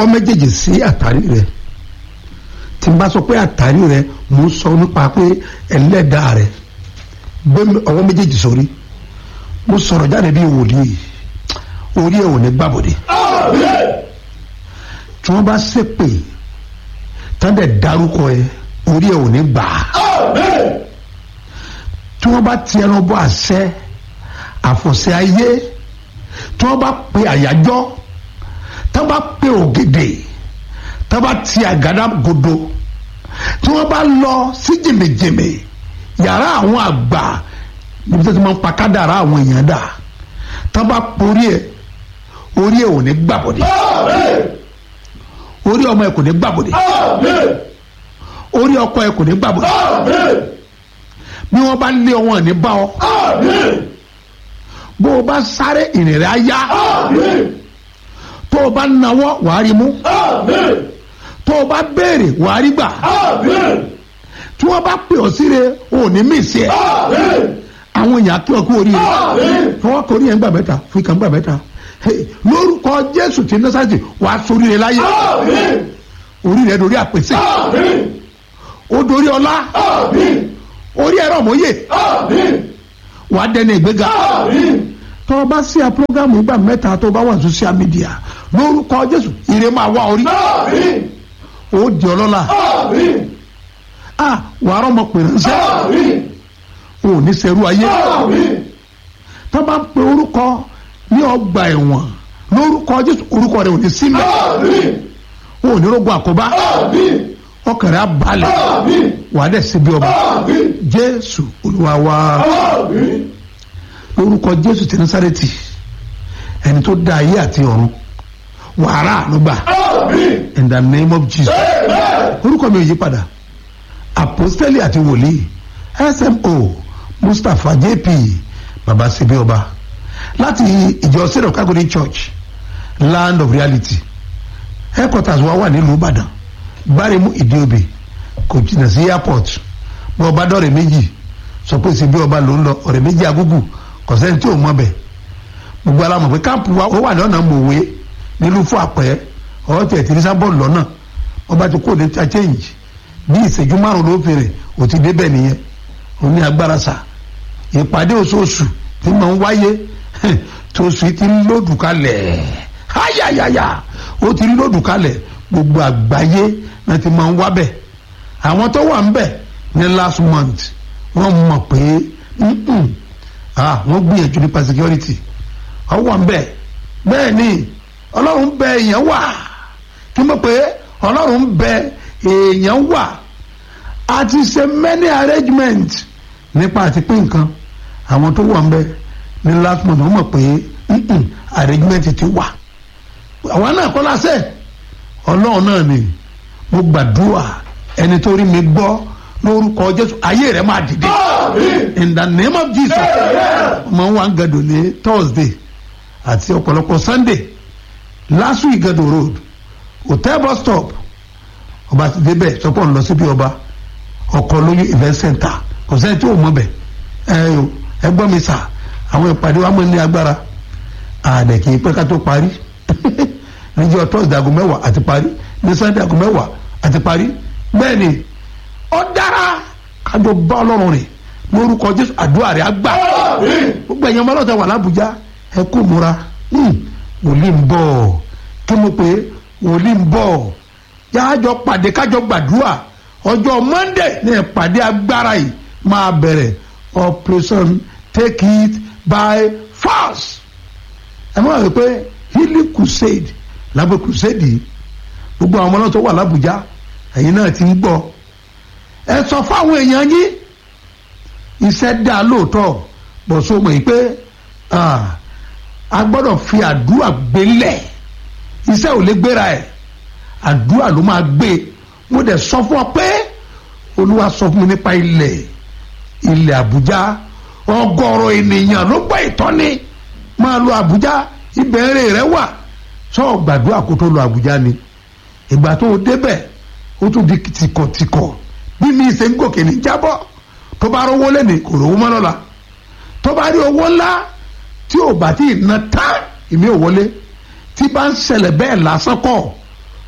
ọwọ́ méjèèjì sí àtàrí rẹ tí n bá sọ pé àtàrí rẹ mo ń sọ nípa pé ẹlẹ́dàá rẹ gbé ọwọ́ méjèèjì sórí mo sọ̀rọ̀ jáde bí wòlíì orí ẹ̀ ò ní gbàbọ̀dé tí wọ́n bá ṣépè tán dẹ̀ dárúkọ ẹ orí ẹ̀ ò ní gbà á tí wọ́n bá ti ẹnu bọ́ àṣẹ àfọ̀ṣẹ ayé tí wọ́n bá pe àyájọ́ tí wọ́n bá pe ògèdè tí wọ́n bá ti àgádá godo tí wọ́n bá lọ sí jèmèjèmè yàrá àwọn àgbà níbi tí wọ́n ti máa ń pa kádàrá àwọn èèyàn dà tí wọ́n bá porí ẹ̀ orí ẹ̀ ò ní gbàbọ̀dé orí ọmọ ẹ̀ kò ní gbàbọ̀dé orí ọkọ ẹ̀ kò ní gbàbọ̀dé bí wọ́n bá lé ọwọ́n ní bá ọ bó o bá sáré ìrìn rẹ̀ á yá tó o bá nawọ́ wàá rí mú tó o bá béèrè wàá rí gbà tí wọ́n bá pè ọ́ síre o ò ní mí sí ẹ̀ àwọn èèyàn kí ọ kú oríire fọwọ́ kọ orí yẹn gbà mẹ́ta fún ìkà gbà mẹ́ta lórúkọ Jésù tí nọ́sàtì wàá sóríire láyé orí rẹ̀ dorí àpèsè ó dorí ọlá orí ẹ̀rọ mọ́yè wàá dẹni ìgbéga tó o bá sí a programu ìgbà mẹ́ta tó o bá wà social media lórúkọ Jésù ire máa wá orí ó di ọlọ́lá a wàá rọ́mọ pè ránṣẹ́ o ò ní sẹ́rú ayé tó bá ń pe orúkọ ní ọgbà ẹ̀wọ̀n lórúkọ Jésù orúkọ rẹ̀ ò ní sílẹ̀ o ò ní rógun àkóbá ọkàn rẹ̀ á balẹ̀ wàá dẹ̀ síbi ọba Jésù Olúwa wa lórúkọ Jésù ti Násárẹ́tì ẹni tó dá ayé àti ọ̀run wàrà ànúgbà in the name of Jesus orúkọ mi ò yí padà apostoli àti wòlíì smo mustapha jp baba sebi ọba láti ìjọ state of calgary church land of reality headquarters wa wà nílùú ìbàdàn gbáremú ìdíobè kò jìnnà sí airport bí ọba dọ̀rẹ́ méjì sọ pé sebi ọba ló ń lọ ọ̀rẹ́ méjì agúgù kò sẹ́ni tí ò mọ̀ bẹ̀ gbogbo alamọ̀ pé káàpù wa ó wà lọ́nà mòwe nílùú fún àpẹ́ ọ̀rọ̀ tẹ̀ tí nísà bọ́ọ̀lù lọ́nà ọba ti kó ní ta change bí ìṣẹ́jú márùn ló fèrè ò ti débẹ̀ nìyẹn ó ní agbára sà ìpàdé oṣooṣù tí máa ń wáyé tóṣù ti ń lòdù kalẹ̀ háyàyàyà ó ti ń lòdù kalẹ̀ gbogbo àgbáyé náà ti máa ń wábẹ̀ àwọn tó wà ń bẹ̀ ní last month wọ́n mọ̀ pé wọ́n gbìyànjú nípa security wọ́n wà ń bẹ̀ bẹ́ẹ̀ ni ọlọ́run bẹ èèyàn wà kí n mọ̀ pé ọlọ́run bẹ èèyàn wà a ti ṣe many arrangement nípa àti pín nǹkan àwọn tó wà ń bẹ ní last month wọ́n mọ̀ pé arrangement ti wà àwọn náà kọ́ lásẹ̀ ọlọ́run náà ni mo gbàdúrà ẹni tó rí mi gbọ́ lórúkọ jésù ayé rẹ máa dìde in the name of jesus mo wà ń gàdò ní thursday àti ọ̀pọ̀lọpọ̀ sunday last week gàdò road hotel bus stop ọba ti débẹ̀ sọpọ̀ ń lọ síbi ọba ọkọ̀ lóyún event center kò sẹ́ni tí ò mọ̀ bẹ̀ ẹ ẹ gbọ́ mi sà àwọn ìpàdé wa mọ̀ ní agbára àdẹ̀ kì í pẹ́ ká tó parí níjọ́ thursday aago mẹ́wàá àti parí ní sunday aago mẹ́wàá àti parí bẹ́ẹ̀ ni ó dára kájọ bá ọlọ́run rìn lórúkọ jésù àdúrà rẹ̀ á gbà gbogbo ẹ̀yàn ọmọlọ́tà wà lábújá ẹ kú múra wòlíì ń bọ̀ kí mo pé wòlíì ń bọ̀ yájọ pàdé kájọ gbàdúrà ọjọ́ monday ní ìpàdé agbára yìí máa bẹ̀rẹ̀ operation take it by force ẹ máa rí pé healing crusade lábẹ́ crusade yìí gbogbo àwọn ọmọlọ́tà wà lábújá ẹ̀yin náà ti ń gbọ́ ẹ sọ fáwọn èèyàn yín iṣẹ́ dá lóòótọ́ bọ̀ so mọ̀ yìí pé a gbọ́dọ̀ fi àdúrà gbélẹ̀ iṣẹ́ ò lè gbéra ẹ̀ àdúrà ló máa gbé mo dẹ̀ sọ fún ọ pé olúwa sọ fún mi nípa ilẹ̀ ilẹ̀ àbújá ọgọ́rọ̀ ènìyàn ló gbọ́ ìtọ́ni máa lọ àbújá ìbẹ̀rẹ̀ rẹ wà sọ gbàdúrà kó tó lọ àbújá ni ìgbà tó o débẹ̀ ó tún di tìkọ̀tìkọ̀ bí mi ṣe ń gòkè ní jábọ́ tó bá rówó lẹ́nu kò rówó mọ́ lọ́la tó bá rí owó ńlá tí ò bá tí ì na tán ìmí ò wọlé tí bá ń ṣẹlẹ̀ bẹ́ẹ̀ lásán kọ́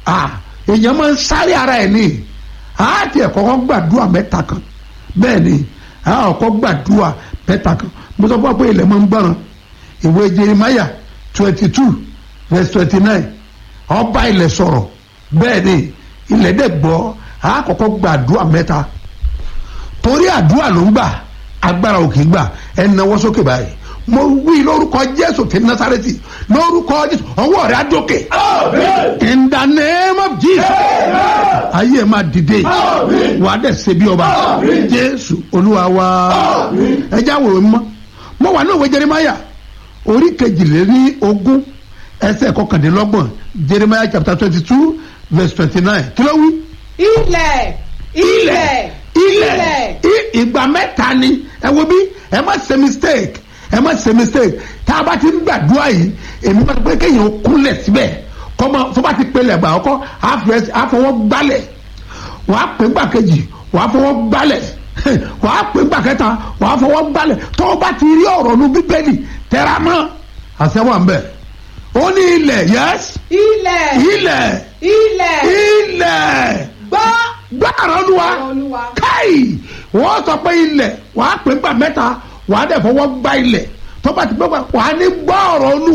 ah èèyàn máa ń sáré ara ẹ̀ ní àti ẹ̀kọ́ kọ́ gbàdúrà mẹ́ta kan bẹ́ẹ̀ ni àkọ́ gbàdúrà mẹ́ta kan mo sọ fún wa pé ilẹ̀ máa ń gbọ́ràn ìwé Jeremiah twenty two verse twenty nine ọba ilẹ̀ sọ̀rọ̀ bẹ́ẹ̀ ni ilẹ̀ dẹ̀ gbọ́ àkọ́kọ́ gbàdúrà mẹ́ta torí àdúrà ló ń gbà agbára òkè gbà ẹ náwó sókè báyìí mo wí lórúkọ Jésù ti Násárẹ́tì lórúkọ Jésù ọwọ́ rẹ̀ á dókè in the name of Jesus ayé máa dìde wà á dẹ̀ ṣe bí ọba Jésù Olúwa wa ẹ já wòrò mọ́ mo wà ní òwe Jeremiah orí kejìléní ogún ẹsẹ̀ kọkàndínlọ́gbọ̀n Jeremiah chapter twenty two verse twenty nine kí ló wí. ilẹ̀ ilẹ̀ ilẹ̀ i- ìgbà mẹ́ta ni ẹ wo bí ẹ má ṣe mistake ẹ má ṣe mistake tá a bá ti ń gbàdúrà yìí èmi máa pé kéèyàn kúnlẹ̀ síbẹ̀ kọ́mọ tó bá ti pelẹ̀ gbà ọkọ́ àfọwọ́ gbálẹ̀ wàá pè gbà kejì wàá fọwọ́ gbálẹ̀ wàá pè gbà kẹta wàá fọwọ́ gbálẹ̀ tó o bá ti rí ọ̀rọ̀ nu bíbélì tẹra mọ́ àṣẹ wà ń bẹ̀ ó ní ilẹ̀ yes ilẹ̀ ilẹ̀ ilẹ̀ ilẹ̀ gbọ́ gbàrọ̀ olúwa Olúwa. káì wọ́n sọ pé ilẹ̀ wàá pè gbà mẹ́ta wàá dẹ̀ fọwọ́ gbá ilẹ̀ tó bá ti gbọ́ wàá ní gbọ́ ọ̀rọ̀ olúwa.